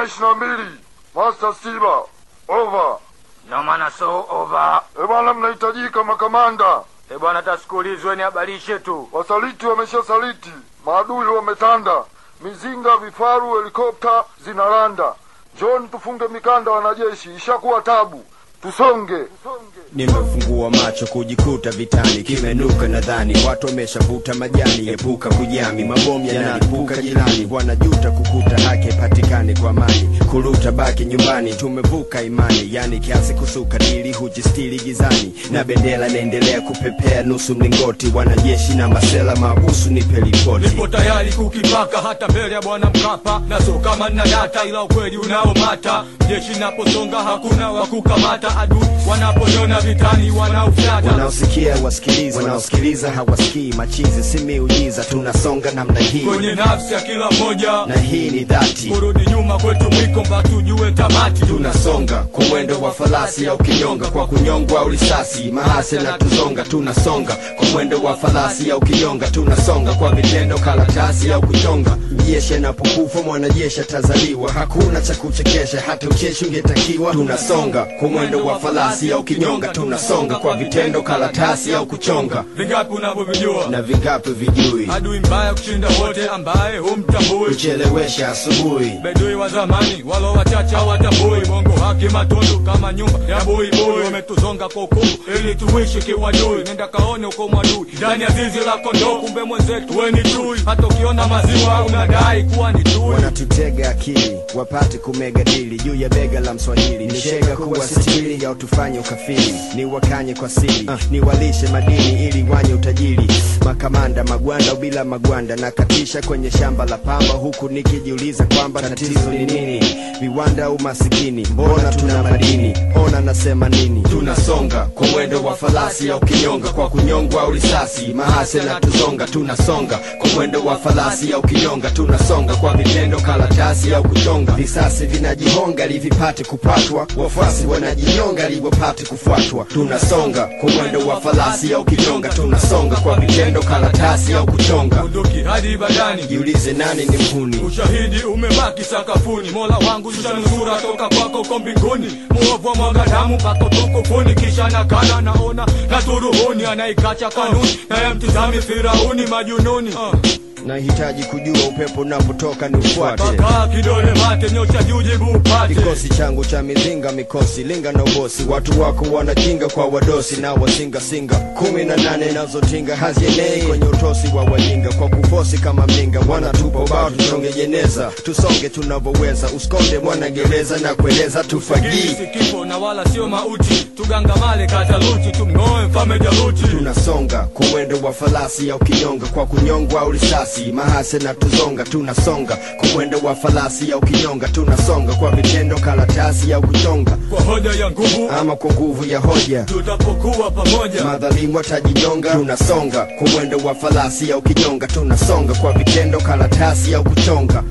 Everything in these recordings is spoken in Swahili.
nne ishirini na mbili Master Stiba, over. No maana so over. E bwana, mnahitajika makamanda. E bwana, tasikulizwe ni habarishe tu. Wasaliti wameshasaliti, maadui wametanda, mizinga, vifaru, helikopta zinaranda. John, tufunge mikanda, wanajeshi, ishakuwa tabu, tusonge. Nimefungua macho kujikuta vitani, kimenuka nadhani watu wameshavuta majani. Epuka kujami, mabomu yanalipuka jirani, wanajuta kukuta haki haipatikani kwa amani. Kuruta baki nyumbani, tumevuka imani, yani kiasi kusuka dili hujistili gizani, na bendera inaendelea kupepea nusu mlingoti. Wanajeshi na masela mabusu, nipe ripoti. Nipo tayari kukipaka hata mbele ya bwana Mkapa, na so kama nina data, ila ukweli unaomata. Jeshi naposonga hakuna wa kukamata, adui wanaponiona vitani wanaufyata. Wanaosikia wasikiliza, wanaosikiliza hawasikii. Machizi si miujiza, tunasonga namna hii, Kwenye nafsi ya kila mmoja, na hii ni dhati. kurudi nyuma kwetu mwiko mpaka tujue tamati. tunasonga kwa mwendo wa farasi au kinyonga, kwa kunyongwa au risasi, mahase na tuzonga. Tunasonga kwa mwendo wa farasi au kinyonga, tunasonga kwa vitendo, karatasi au kuchonga. Jeshi anapokufa mwanajeshi atazaliwa, hakuna cha kuchekesha, hata ucheshi ungetakiwa. Tunasonga kwa mwendo wa farasi au kinyonga, tunasonga kwa vitendo, karatasi au kuchonga. Vingapi unavyovijua? Na vingapi vijui Adui mbaya kushinda wote, ambaye humtambui. kuchelewesha asubuhi Bedui wa zamani walo wachache hawatambui bongo haki matundu kama nyumba ya buibui wametuzonga kwa ukumu ili tuishi kiwadui nenda kaone uko mwadui ndani ya zizi la kondoo kumbe mwenzetu we ni chui hata ukiona maziwa unadai kuwa ni chui wanatutega akili wapate kumega dili juu ya bega la mswahili ni shega kuwa sitili ya utufanye ukafiri ni wakanye kwa siri ni walishe madini ili wanye utajiri makamanda magwanda bila magwanda na katisha kwenye shamba la pamba huku nikijiuliza kwamba tatizo ni nini viwanda au masikini mbona tuna madini ona nasema nini tunasonga kwa mwendo wa farasi au kinyonga kwa kunyongwa au risasi mahase na tuzonga tunasonga kwa mwendo wa farasi au kinyonga tunasonga kwa vitendo karatasi au kuchonga visasi vinajihonga livipate kupatwa wafuasi wanajinyonga liwapate kufuatwa tunasonga kwa mwendo wa farasi au kinyonga tunasonga kwa vitendo karatasi au kuchonga bunduki hadi badani jiulize nani ni mhuni ushahidi umebaki sakafuni mola wangu shanusura toka kwako ko mbinguni muovu wa mwaga damu mpaka utukufuni kisha nakana naona na turuhuni anaikacha kanuni naye mtizami firauni majununi uh. nahitaji kujua upepo unapotoka ni ufuate Paka kidole mate nyosha juu jibu upate kikosi changu cha mizinga mikosi linga na ubosi watu wako wanakinga kwa wadosi na wasingasinga kumi na nane nazotinga hazienei kwenye utosi wa wajinga kwa kufosi kama mlinga wanatupa ubao tusonge jeneza tusonge tunavyoweza uskonde mwanagereza na kueleza tufagii si kifo na wala sio mauti tugangamale kataluti tumng'oe mfame jaluti tunasonga kwa mwendo wa farasi au kinyonga kwa kunyongwa au risasi mahase na tuzonga tunasonga kwa mwendo wa farasi au kinyonga tunasonga kwa vitendo karatasi au kuchonga kwa hoja ya nguvu ama kwa nguvu ya hoja tutapokuwa pamoja madhalimu watajinyonga tunasonga kwa mwendo wa farasi au kinyonga tunasonga kwa vitendo karatasi au kuchonga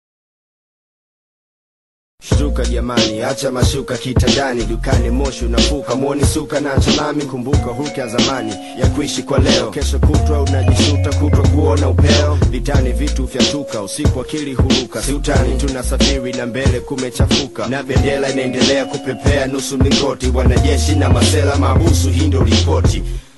Shtuka jamani, acha mashuka kitandani, dukani moshi unafuka, mwoni suka na chalami. Kumbuka hulka ya zamani ya kuishi kwa leo, kesho kutwa unajisuta, kutwa kuona upeo. Vitani vitu vyatuka, usiku akili huruka, si utani, tunasafiri na mbele kumechafuka, na bendera inaendelea kupepea nusu mlingoti, wanajeshi na masela mabusu, hii ndio ripoti.